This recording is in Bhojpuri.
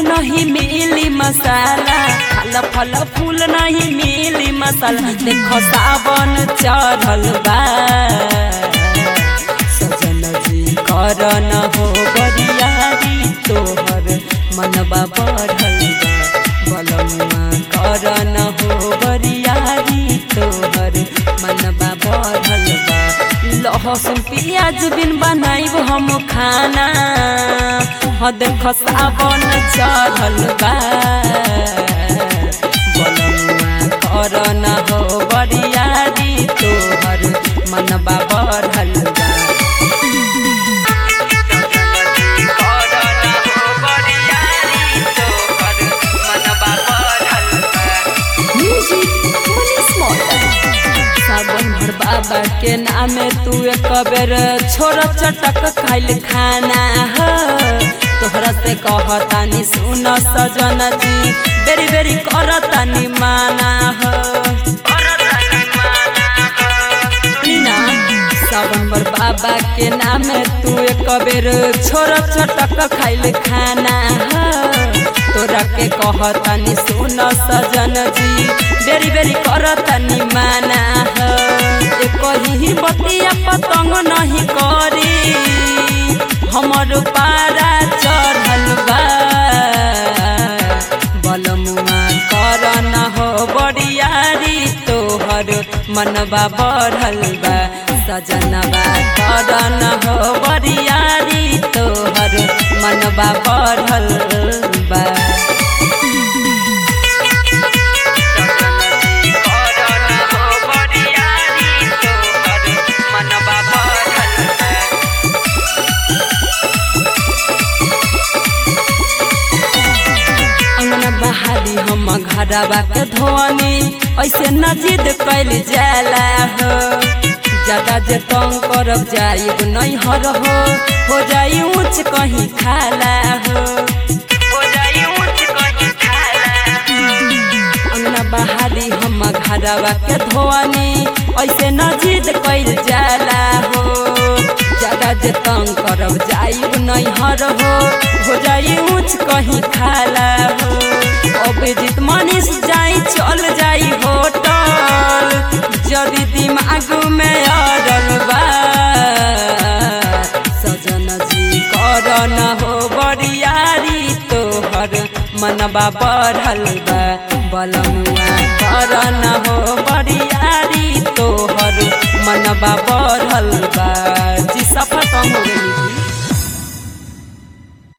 नहीं मिली मसाला फल फल फूल नहीं मिली मसाला देखो सावन चढ़ल बा सजन जी कर न हो बरियारी तोहर मनबा बढ़ल बा बलमुआ कर न हो बरियारी तोहर मनबा बढ़ल बा लहसुन प्याज बिन बनाइब हम खाना ह देख सावन चढ़ल बा बलमुआ कर न हो बरियारी तोहर मनबा बढ़ल बा सावन भर बाबा के नामे तू एक बेर छोड़ चटक खाइल खाना ह तोहरा से कहतानी सुन सजन जी बेरी बेरी करतानी माना ह ना सावन भर बाबा के नामे तू एक बेर छोड़ चटक खाइल खाना ह तोरा के कहतानी सुन सजन जी बेरी बेरी करतानी माना ह एक ही बतिया पतंग नहीं करी हमर पारा चढ़ल बा बलमुआ कर न हो बरियारी तोहर मनबा बढ़ल बा सजनबा कर न हो बरियारी तोहर मनबा बढ़ल बा अंगना बहारी हम घरवा के धोनी ऐसे न जिद कैल जाला हो ज्यादा जे तंग करब जाइब नहीं हर हो हो जाई ऊंच कहीं खाला हो अंगना बहारी हम घरवा के धोनी ऐसे न जिद कैल जाला हो ज्यादा जे तंग करब जाइब नहीं हर हो हो जाई ऊंच कहीं खाला हो अभिजीत मनीष जाई चल जाई होटल जदि दिमाग में अड़ल बा सजन जी कर न हो बरियारी तोहर मनबा बढ़ल बा बलमुआ कर न हो बरियारी तोहर मनबा बढ़ल बा जी सफर कम हो गई